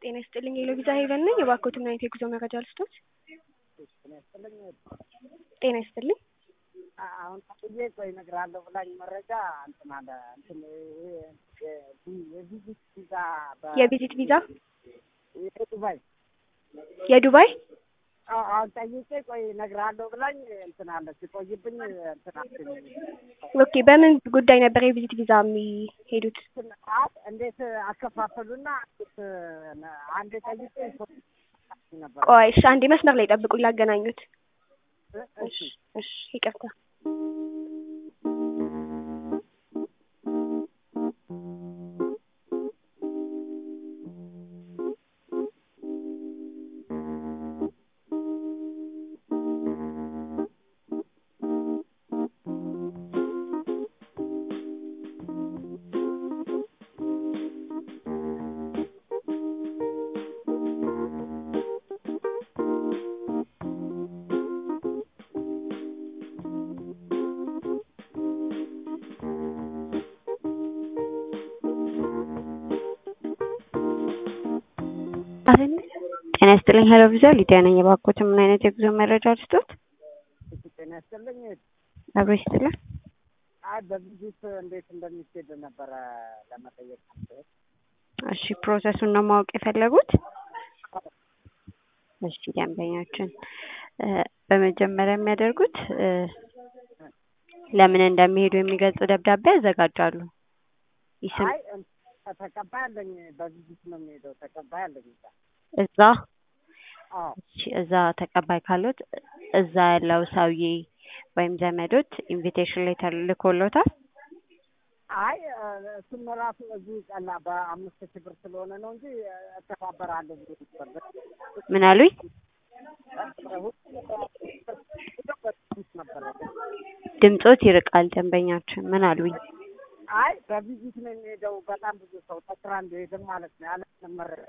ጤና ይስጥልኝ የሎቪዛ ሄቨን ነኝ። የባኮትና የጉዞ መረጃ ልስጦት። ጤና ይስጥልኝ። አሁን ጥዬ ቆይ እነግርሃለሁ ብላኝ መረጃ እንትን አለ እንትን የቪዚት ቪዛ የቪዚት ቪዛ የዱባይ የዱባይ አሁን ጠይቄ ቆይ እነግርሃለሁ ብላኝ እንትን አለ ሲቆይብኝ እንትን አልኩኝ። ኦኬ በምን ጉዳይ ነበር የቪዚት ቪዛ የሚሄዱት? እንዴት አከፋፈሉና አንዴ ጠይቄ ነበር። ቆይ እሺ፣ አንዴ መስመር ላይ ጠብቁኝ ላገናኙት። እሺ እሺ፣ ይቅርታ። ጤና ይስጥልኝ ሄሎ ቪዛ ሊዲያ ነኝ። የባኮት ምን አይነት የጉዞ መረጃ ልስጦት? ጤና ይስጥልኝ። አብሮ ይስጥልን። አይ በቪዚት እንዴት እንደሚሄድ ነበረ ለመጠየቅ ነበር። እሺ ፕሮሰሱን ነው ማወቅ የፈለጉት? እሺ ደንበኛችን በመጀመሪያ የሚያደርጉት ለምን እንደሚሄዱ የሚገልጽ ደብዳቤ ያዘጋጃሉ። ይስም አይ ተቀባይ አለኝ። በቪዚት ነው የሚሄደው። ተቀባይ አለኝ። እዛ አዎ እሺ፣ እዛ ተቀባይ ካሉት እዛ ያለው ሰውዬ ወይም ዘመዶች ኢንቪቴሽን ሌተር ልኮሎታል። አይ እሱም ራሱ እዚህ ቀላ በአምስት ሺህ ብር ስለሆነ ነው እንጂ እተባበራለሁ ብሎ ነበር። ምን አሉኝ? ነበረ ድምጾት ይርቃል ደንበኛችን። ምን አሉኝ? አይ በቪዚት ነው የሚሄደው። በጣም ብዙ ሰው ተስራ እንደሄድም ማለት ነው ያለ መረጃ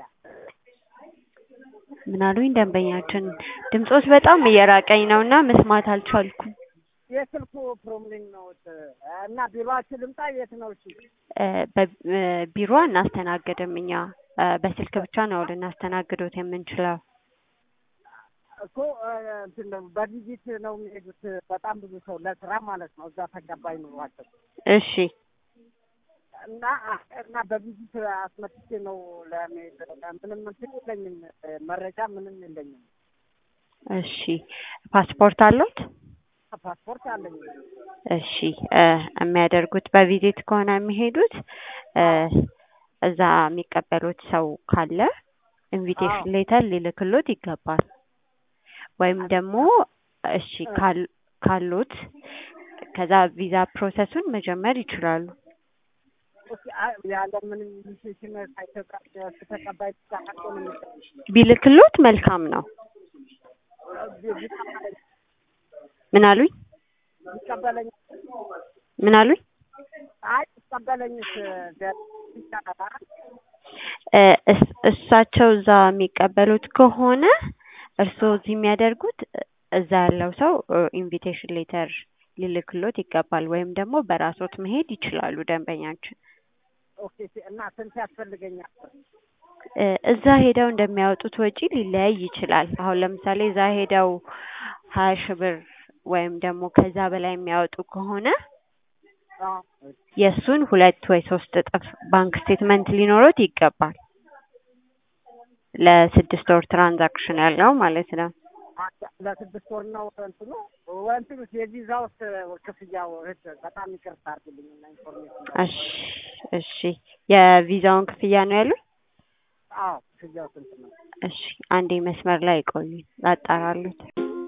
ምን አሉኝ? ደንበኛችን ድምጾት በጣም እየራቀኝ ነው እና መስማት አልቻልኩም። የስልኩ ፕሮብሌም ነው እና ቢሮአችሁ ልምጣ? የት ነው? እሺ በቢሮ እናስተናግድም እኛ በስልክ ብቻ ነው ልናስተናግዶት የምንችለው። እኮ እንትን ነው በቪዚት ነው የሚሄዱት። በጣም ብዙ ሰው ለስራ ማለት ነው እዛ ተቀባይ ኑሯቸው እሺ እና እና በቪዚት አስመጥቼ ነው ለመሄድ ምንም እንትን የለኝም መረጃ ምንም የለኝም። እሺ ፓስፖርት አሉት? ፓስፖርት አለኝ። እሺ የሚያደርጉት በቪዚት ከሆነ የሚሄዱት እዛ የሚቀበሉት ሰው ካለ ኢንቪቴሽን ሌተር ሊልክሎት ይገባል። ወይም ደግሞ እሺ ካሉት ከዛ ቪዛ ፕሮሰሱን መጀመር ይችላሉ። ያለ ምንም ኢንቪቴሽን ተቀባይ ብቻ ነው ቢልክሎት መልካም ነው። ምን አሉኝ? ይቀበለኝ ምን አሉኝ? አይ ይቀበለኝስ ይቻላል። እሳቸው እዛ የሚቀበሉት ከሆነ እርስዎ እዚህ የሚያደርጉት እዛ ያለው ሰው ኢንቪቴሽን ሌተር ሊልክሎት ይገባል። ወይም ደግሞ በራሶት መሄድ ይችላሉ ደንበኛችን። ኦኬ እና ስንት ያስፈልገኛል? እዛ ሄደው እንደሚያወጡት ወጪ ሊለያይ ይችላል። አሁን ለምሳሌ እዛ ሄደው ሀያ ሺህ ብር ወይም ደግሞ ከዛ በላይ የሚያወጡ ከሆነ የእሱን ሁለት ወይ ሶስት እጥፍ ባንክ ስቴትመንት ሊኖሩት ይገባል። ለስድስት ወር ትራንዛክሽን ያለው ማለት ነው። ለስድስት ወር ነው እንትኑ እንትኑ የቪዛ ውስጥ ክፍያው እህት በጣም ይቅርታ አድርግልኝ እና ኢንፎርሜሽን እሺ እሺ የቪዛውን ክፍያ ነው ያሉት? አዎ ክፍያው ስንት ነው? እሺ አንዴ መስመር ላይ ቆዩ ላጣራሉት።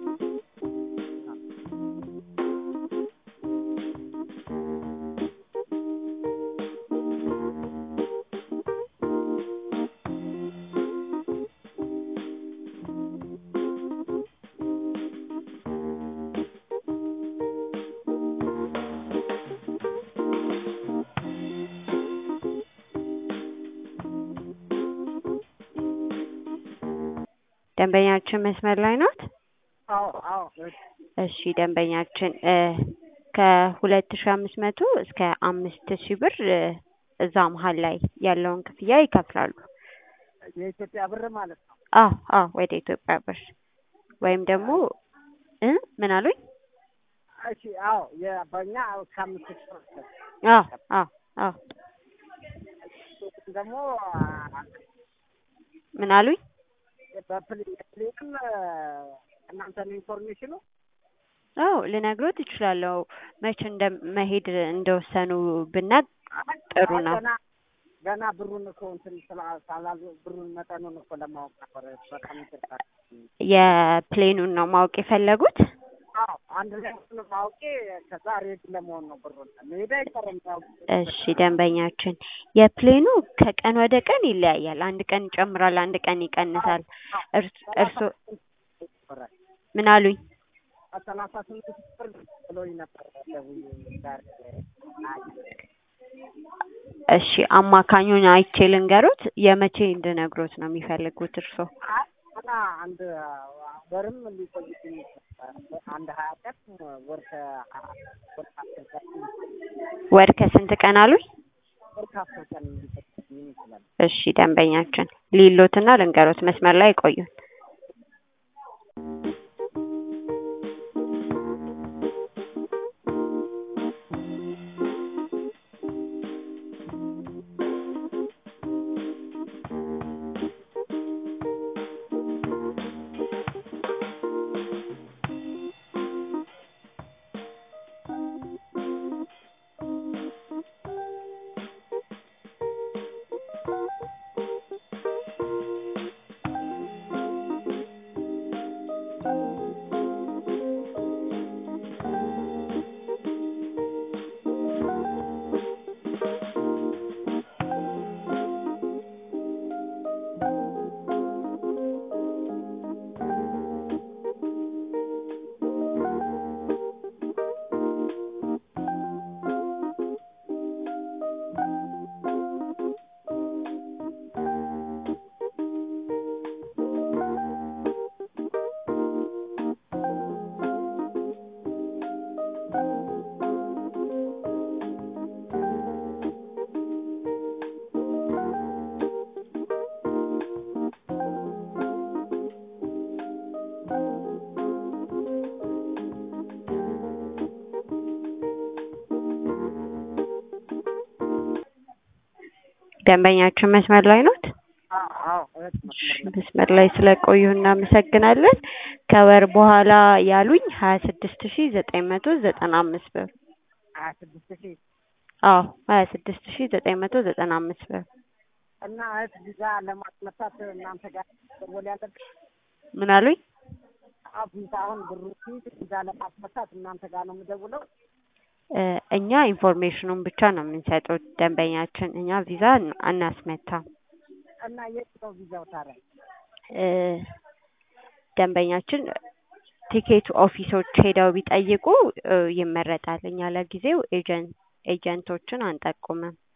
ደንበኛችን መስመር ላይ ናት? አዎ አዎ እሺ ደንበኛችን ከሁለት ሺህ አምስት መቶ እስከ አምስት ሺህ ብር እዛ መሀል ላይ ያለውን ክፍያ ይከፍላሉ። የኢትዮጵያ ብር ማለት ነው። አዎ አዎ ወደ ኢትዮጵያ ብር ወይም ደግሞ እ ምን አሉኝ? እሺ አዎ የ- በእኛ እስከ አምስት ሺህ ብር ድረስ አዎ አዎ አዎ ደግሞ ምን አሉኝ? በፕሌንም እናንተ ነው ኢንፎርሜሽኑ አዎ ልነግሮት እችላለሁ። መቼ እንደ መሄድ እንደወሰኑ ብናቅ ጥሩ ነው። ገና ገና ብሩን እኮ እንትን ስላ- ሳላሉ ብሩን መጠኑን እኮ ለማወቅ ነበር። በጣም ይቅርታ። የፕሌኑን ነው ማወቅ የፈለጉት? አዎ አንድ ላይ ሁሉንም አውቄ ከዛ ሬዲ ለመሆን ነው ብሩን መሄድ አይቀርም። ያው እሺ ደንበኛችን፣ የፕሌኑ ከቀን ወደ ቀን ይለያያል። አንድ ቀን ይጨምራል፣ አንድ ቀን ይቀንሳል። እርስ እርሶ ምን አሉኝ? ሰላሳ ስምንት ሺህ ብር ብሎኝ ነበር ደውዬ ዛሬ አይ እሺ አማካኙን አይቼ ልንገሮት። የመቼ እንድነግሮት ነው የሚፈልጉት እርሶ? አይ ገና አንድ ወርም ሊቆይብኝ ይችላል። አንድ ሀያ ቀን ወር ከ- ወር ከአስር ቀን ወር ከስንት ቀን አሉኝ? ወር ከአስር ቀን ሊቆይብኝ ይችላል። እሺ ደንበኛችን ሊሎትና ልንገሮት፣ መስመር ላይ ቆዩን። ደንበኛችን መስመር ላይ ኖት? አዎ አዎ እህት መስመር ላይ መስመር ላይ ስለቆዩ እናመሰግናለን። ከወር በኋላ ያሉኝ ሀያ ስድስት ሺ ዘጠኝ መቶ ዘጠና አምስት ብር። ሀያ ስድስት ሺህ አዎ ሀያ ስድስት ሺ ዘጠኝ መቶ ዘጠና አምስት ብር። እና እህት ቪዛ ለማስመታት እናንተ ጋር ደወል ያለብን ምን አሉኝ? አዎ ቪዛ አሁን ብሩ ሲይዝ ቪዛ ለማስመታት እናንተ ጋር ነው የምደውለው። እ እኛ ኢንፎርሜሽኑን ብቻ ነው የምንሰጠው ደንበኛችን። እኛ ቪዛ አን- አናስመታም። እና የት ነው ቪዛው ታዲያ? እ ደንበኛችን ቲኬት ኦፊሶች ሄደው ቢጠይቁ እ ይመረጣል። እኛ ለጊዜው ኤጀንት ኤጀንቶችን አንጠቁምም።